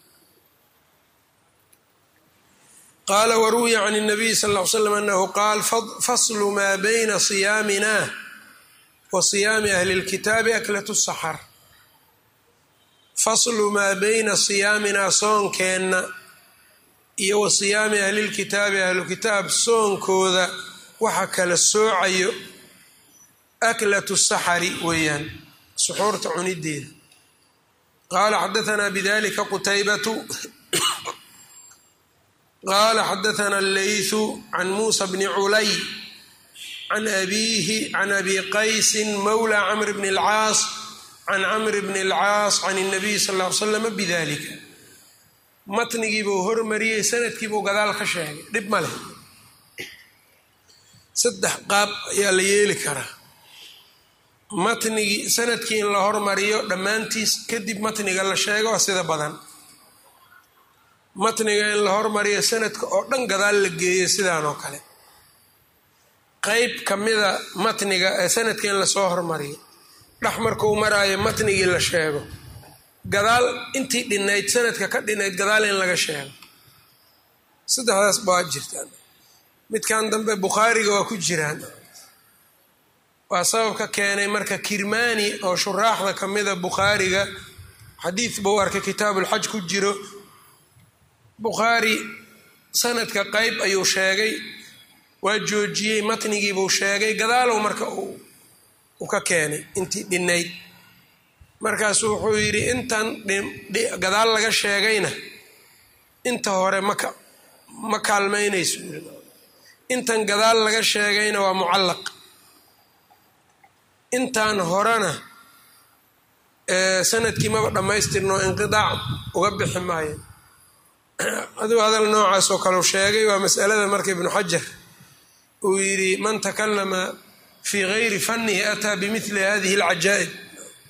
S1: qaala waruwiya can الnabiy sal ll ly slam anahu qaal faslu maa bayna siyaamina wa siyaami ahli اlkitaabi aklatu saxar faslu maa bayna siyaaminaa soonkeenna iyo wa siyaami ahlilkitaabi ahlukitaab soonkooda waxa kala soocayo aklatu saxari weeyaan suxuurta cunideeda qaala xadaanaa bidalika qutaybatu qaala xadaana alleythu can muusa bni culay can abiihi can abi qaysin mawla camr bni alcaas can camr bni alcaas can اnabiy sal ll ly slama bidalika matnigiibuu hormariyey sanadkiibuu gadaal ka sheegay dhib ma leh saddex qaab ayaa la yeeli karaa matnigii sanadkii in la hormariyo dhammaantiis kadib matniga la sheego waa sida badan matniga in la hormariyo sanadka oo dhan gadaal la geeyo sidaan oo kale qeyb ka mida matniga ee sanadka in lasoo hormariyo dhex markuu maraayo matnigii la sheego gadaal intii dhinayd sanadka ka dhinayd gadaal in laga sheego saddexdaas baa jirtaan midkan dambe bukhaariga waa ku jiraan waa sababka keenay marka kirmani oo shuraaxda ka mida bukhaariga xadiid buu arkay kitaabulxaj ku jiro bukhaari sanadka qeyb ayuu sheegay waa joojiyey matnigiibuu sheegay gadaalow marka uu ka keenay intii dhinayd markaasu wuxuu yidhi intan gadaal laga sheegayna inta hore maka ma kaalmaynayso intan gadaal laga sheegayna waa mucallaq intan horena sanadkii maba dhammaystirno inqidaac uga bixi maayo aduu hadal noocaas oo kaleu sheegay waa masalada marka ibnu xajar uu yidhi man takalama fii gayri fannihi ataa bimili hadihi alcajaa'ib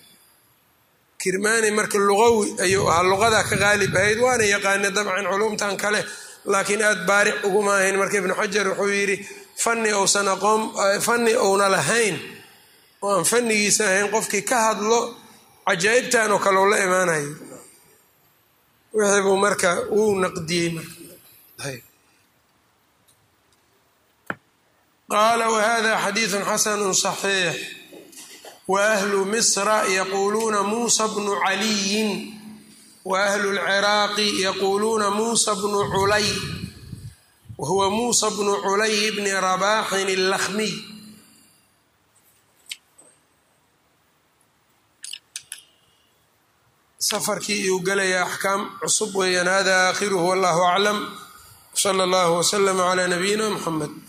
S1: kirmaani marka luqawi ayuu ahaa luqadaa ka qaalib ahayd waana yaqaana dabcan culumtan kale laakiin aada baaric uguma ahayn marka ibnu xajar wuxuu yidhi fanni ousan aqoon fanni ouna lahayn oo aan fannigiisa ahayn qofkii ka hadlo cajaa'ibtan oo kale u la imaanayo wixii buu marka uu naqdiyey marka qaala wahada xadiidu xasanu صaxiix waahlu misra yaquuluuna muusa bnu caliyin waahlu lciraaqi yaquuluuna muusa bnu culay wahuwa muusa bnu culay bni rabaaxin اllakhmiy safarkii iyuu gelaya axkaam cusub weeyaan hada aakhiruhu wallahu aclam wsala allahu wslama cla nabiyina mxamed